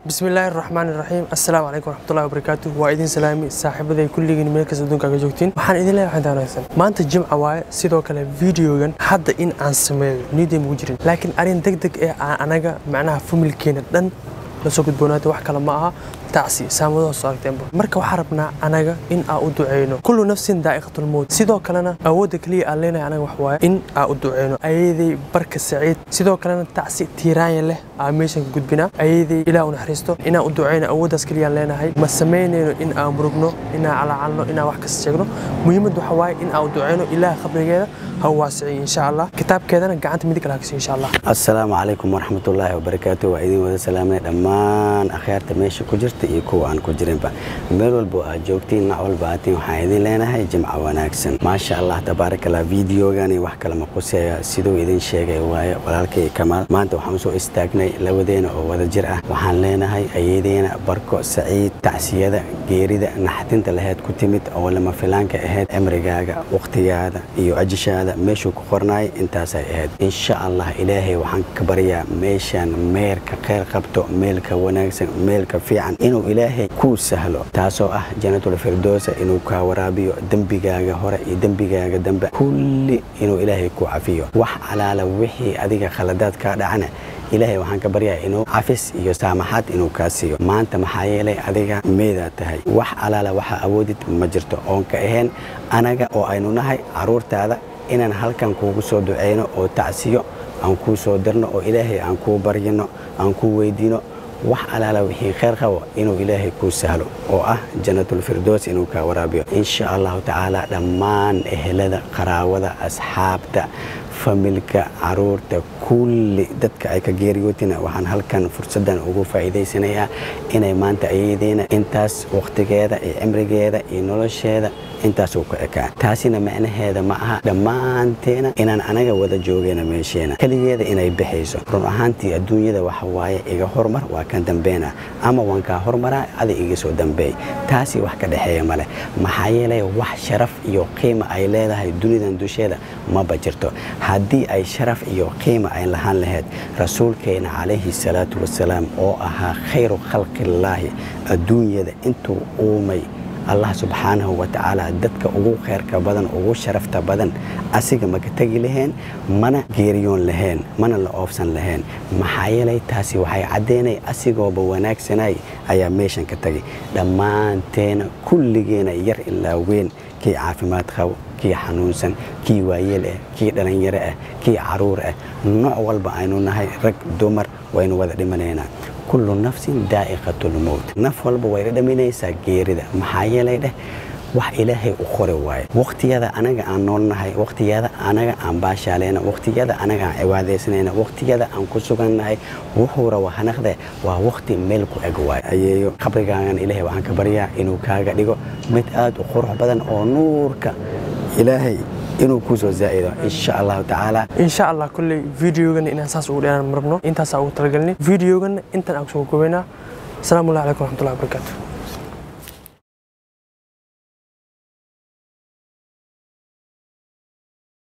bismillaahi raxmaan iraxiim assalaamu calaykum waraxmatullahi wabarakaatu waa idin salaami saaxiibaday kulligiin meel kasta adduunka aga joogtiin waxaan idin leeyahay waxaan wanaagsan maanta jimca waaye sidoo kale videogan hadda in aan sameeyo niyaday mugu jirin laakiin arrin deg deg ee aan anaga macnaha familkeena dhan lasoo gudboonaata wax kale ma aha tacsi saamadaha soo aragteenba marka waxaan rabnaa anaga in aan u duceyno kullu nafsin daa'iqatul mowt sidoo kalena awoodda keliya aan leenahay anaga wax waaye in aan u duceyno ayaday barka saciid sidoo kalena tacsi tiiraanya leh aan meeshan ka gudbinaa ayaday ilaah u naxariisto inaan u duceyno awooddaas keliya aan leenahay ma samaynayno in aan murugno inaan calacalno inaan wax kasta sheegno muhiimaddu waxa waaye in aan u duceyno ilaah qabrigeeda ha u waasiciyo insha allah kitaabkeedana gacanta midig kala hagsiyo insha allah asalaamu calaykum waraxmatullaahi wabarakaatu waa idin wada salaamay dhammaan akhyaarta meesha ku jirta iyo kuwa aan ku jirinba meel walba aad joogtiin nac walba aatiin waxaan idin leenahay jimco wanaagsan maasha allah tabaarakallah videogani wax kale ma quseeya siduu idin sheegay waaye walaalkay kamaal maanta waxaan usoo istaagnay labadeena oo wada jir ah waxaan leenahay ayadeena barko saciid tacsiyada geerida naxdinta laheyd ku timid oo lama filaanka ahayd cimrigaaga wakhtigaada iyo ajishaada meeshuu ku qornaay intaasay ahayd insha allah ilaahay waxaan ka baryaa meeshaan meerka kheyr qabto meelka wanaagsan meelka fiican inuu ilaahay kuu sahlo taasoo ah jannatul firdoosa inuu kaa waraabiyo dembigaaga hore iyo dembigaaga dambe kulli inuu ilaahay ku cafiyo wax alaala wixii adiga khaladaad kaa dhacana ilaahay waxaan ka baryaa inuu cafis iyo saamaxaad inuu kaa siiyo maanta maxaa yeelay adiga meedaa tahay wax alaala waxaa awoodid ma jirto oon ka ahayn anaga oo aynu nahay carruurtaada inaan halkan kuugu soo duceyno oo tacsiyo aan kuu soo dirno oo ilaahay aan kuu baryino aan kuu weydiino wax alaala wixii kheyr qabo inuu ilaahay kuu sahlo oo ah jannatulfirdoos inuu kaa waraabiyo insha allahu tacaala dhammaan ehelada qaraawada asxaabta familka caruurta kulli dadka ay ka geeriyootina waxaan halkan fursaddan ugu faa'iidaysanayaa inay maanta ayadeena intaas wakhtigeeda iyo cimrigeeda iyo nolosheeda intaasuu ka ekaa taasina macnaheeda ma aha dhammaanteena inaan anaga wada joogeyna meesheena keligeeda inay baxayso run ahaantii adduunyada waxa waaye iga hormar waa kan dambeena ama waan kaa hormaraa ada iga soo dambeey taasi wax ka dhexeeya maleh maxaa yeelay wax sharaf iyo qiima ay leedahay dunidan dusheeda maba jirto haddii ay sharaf iyo qiima ay lahaan lahayd rasuulkeena calayhi salaatu wasalaam oo ahaa khayru khalqillaahi adduunyada intuu uumay allah subxaanahu wa tacaala dadka ugu kheyrka badan ugu sharafta badan asiga maka tegi laheen mana geeriyoon laheen mana la oofsan laheen maxaa yeelay taasi waxay caddeynay asigooba wanaagsanay ayaa meeshan ka tagi dhammaanteena kulligeena yar ilaa weyn kii caafimaad qabo kii xanuunsan kii waayeel ah kii dhallinyaro ah kii caruur ah nooc walba aynu nahay rag dumar waynu wada dhimanaynaa kullu nafsin daa'iqatul mowt naf walba way dhaminaysaa geerida maxaa yeelay dheh wax ilaahay u qori waaye wakhtiyada anaga aan noolnahay wakhtiyada anaga aan baashaaleyna wakhtiyada anaga aan cibaadaysanayna wakhtiyada aan ku sugannahay wuxuu raba hanaqde waa wakhti meel ku eg waaye ayeeyo qabrigaagan ilaahay waxaan ka baryaa inuu kaaga dhigo mid aad u qurux badan oo nuurka ilaahay inuu kuu soo zaa'ido insha allahu tacaala insha allah kulley videogan inaan saas ugu dheeraan marabno intaasaa ugu talagalnay videogan intan aan kusoo gobeynaa asalaamu calaykum waraxmatullahi wabarakaatu